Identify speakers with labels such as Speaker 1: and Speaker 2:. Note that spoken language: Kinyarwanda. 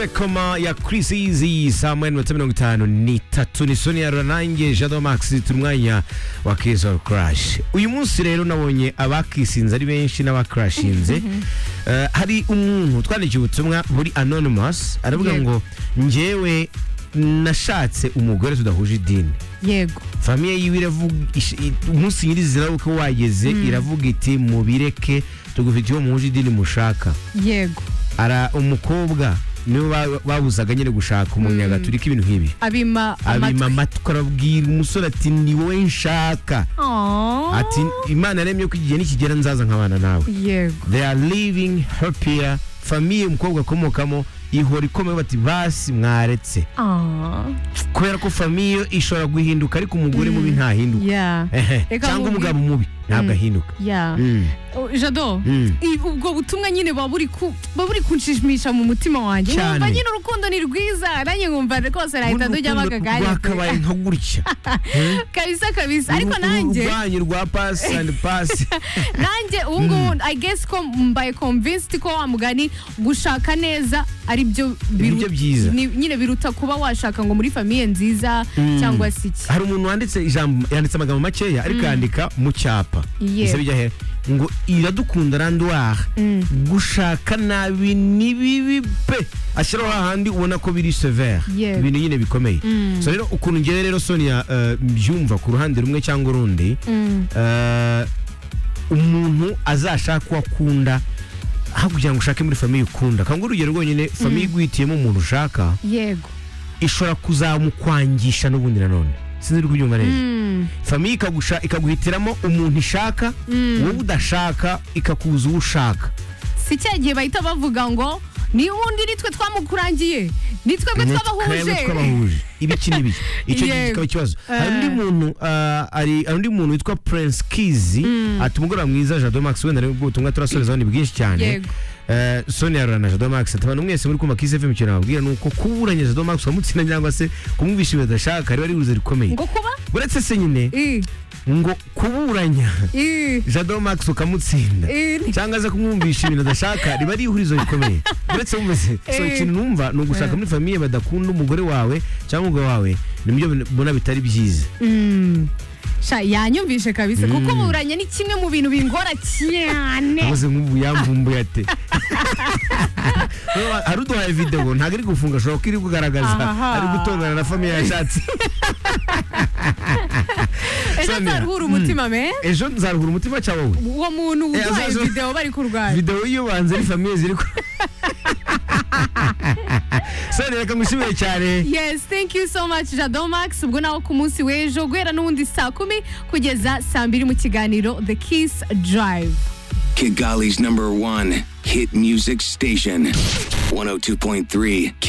Speaker 1: sekoma ya Chris Easy saa moya n'iminota mirongo itanu n'itatu ni soni ya ruranange Shadow Max turi umwanya wa Kiss or Crash uyu munsi rero nabonye abakisinze ari benshi n'abakrashinze Eh, hari umuntu twandikiye ubutumwa buri anonymous aravuga
Speaker 2: Yego.
Speaker 1: ngo njyewe nashatse umugore tudahuje idini
Speaker 2: yego
Speaker 1: famiye yiwe iravuga ish- i- umunsi nyirizina uko wageze iravuga iti mubireke tugufitiye uwo muhuje idini mushaka
Speaker 2: yego
Speaker 1: ara umukobwa niwe ba- babuzaga nyine gushaka umunyagatulika ibintu nk'ibi
Speaker 2: abima
Speaker 1: abima
Speaker 2: amatwi
Speaker 1: amatwi arabwira umusore ati ni wowe nshaka
Speaker 2: Aww.
Speaker 1: ati imana yaremye ko igihe nikigera nzaza nkabana nawe
Speaker 2: yego
Speaker 1: they are living happier famiye umukobwa akomokamo ihora ikomeye bati basi mwaretse
Speaker 2: Aww.
Speaker 1: kubera ko famiye ishobora guhinduka ariko umugore mubi ntahinduka
Speaker 2: yeah
Speaker 1: Ehe,
Speaker 2: Reka
Speaker 1: cyangwa
Speaker 2: mubi.
Speaker 1: umugabo mubi ntabwo ahinduka
Speaker 2: yeah
Speaker 1: Mm.
Speaker 2: Oh, jado
Speaker 1: Mm.
Speaker 2: i- ubwo butumwa nyine buba buri ku- buba buri kunshimisha mu mutima wanjye
Speaker 1: Cyane.
Speaker 2: nkumva nyine urukundo ni rwiza nanjye nkumva rwose nahita
Speaker 1: Urukundo
Speaker 2: ndujya
Speaker 1: rwakabaye
Speaker 2: bagaganye
Speaker 1: nka gutya
Speaker 2: kabisa kabisa ariko
Speaker 1: Uru-
Speaker 2: nanjye
Speaker 1: urwanyu rwa pasi andi pasi
Speaker 2: nanjye ubu ngubu i guess ko mbaye convinced ko wa mugani gushaka neza ari byo biru-
Speaker 1: Nibyo byiza.
Speaker 2: ni- nyine biruta kuba washaka ngo muri famiye nziza cyangwa se iki
Speaker 1: hari umuntu wanditse ijambo yanditse amagambo makeya ariko yandika mu cyapa
Speaker 2: Yeah.
Speaker 1: ese bijya he ngo iradukunda randuwara gushaka nabi ni bibi pe ashyiraho hahandi ubona ko biri severe
Speaker 2: Yeah.
Speaker 1: ibintu nyine bikomeye so rero ukuntu ngewe rero sonia eh, mbyumva ku ruhande rumwe cyangwa urundi eh, umuntu azashaka uwo akunda aho kugira ngo ushake muri famiye ukunda kangura urugero rwonyine famiye igwitiyemo umuntu ushaka
Speaker 2: yego
Speaker 1: ishobora kuzamukwangisha n'ubundi nanone sinzi uri kubyumva neza famiye ikagusha ikaguhitiramo umuntu ishaka wowe udashaka ikakuza uwo ushaka
Speaker 2: si cya gihe bahita bavuga ngo ni undi nitwe twamukurangiye ni twebwe
Speaker 1: Ni twebwe
Speaker 2: twabahuje
Speaker 1: twabahuje ibiki n'ibiki icyo gihe
Speaker 2: Yego.
Speaker 1: kikaba ikibazo hari
Speaker 2: Eh.
Speaker 1: undi muntu ah, hari hari undi muntu witwa Prince Kizi ati umugoroba mwiza Jado Max wenda rero ubwo ubutumwa turasorezaho ni bwinshi cyane
Speaker 2: Yego.
Speaker 1: Eh, Sonia Rana Jado Max ati abantu mwese muri kumva Kiss FM ikintu nababwira ni uko kuburanya Jado Max wamutsina cyangwa se kumwumvisha ibintu adashaka riba ari ihuze rikomeye
Speaker 2: ngo kuba
Speaker 1: uretse se nyine
Speaker 2: i
Speaker 1: ngo kuburanya
Speaker 2: i
Speaker 1: Jado Max ukamutsinda
Speaker 2: i
Speaker 1: cyangwa se kumwumvisha ibintu adashaka riba ari ihurizo rikomeye uretse wumvise so
Speaker 2: Eh.
Speaker 1: ikintu numva ni ugushaka muri famiye badakunda umugore wawe cyangwa umugabo wawe nibyo mbona bitari byiza
Speaker 2: Mm. Sha, yanyumvishe kabisa kuko buranya ni kimwe mu bintu bingora cyane
Speaker 1: akoze nk'ubu yamvumbuye ate Reba, hari uduhaye videwo ntabwo ari gufunga ashobora ko iri kugaragaza
Speaker 2: Aha.
Speaker 1: ari gutongana na famiye yashatse
Speaker 2: ejo
Speaker 1: Sonia,
Speaker 2: nzaruhura umutima me
Speaker 1: ejo nzaruhura umutima cya wowe
Speaker 2: uwo muntu
Speaker 1: Eh,
Speaker 2: uduhaye
Speaker 1: azazo-
Speaker 2: videwo bari kurwanya
Speaker 1: videwo y'ubanza ari famiye ziri ku sore reka ngushimire cyane
Speaker 2: yes thank you so much jado max ubwo nawe ku munsi w'ejo guhera n'ubundi saa kumi kugeza saa mbiri mu kiganiro the kiss drive
Speaker 3: Kigali's number one hit music station. 102.3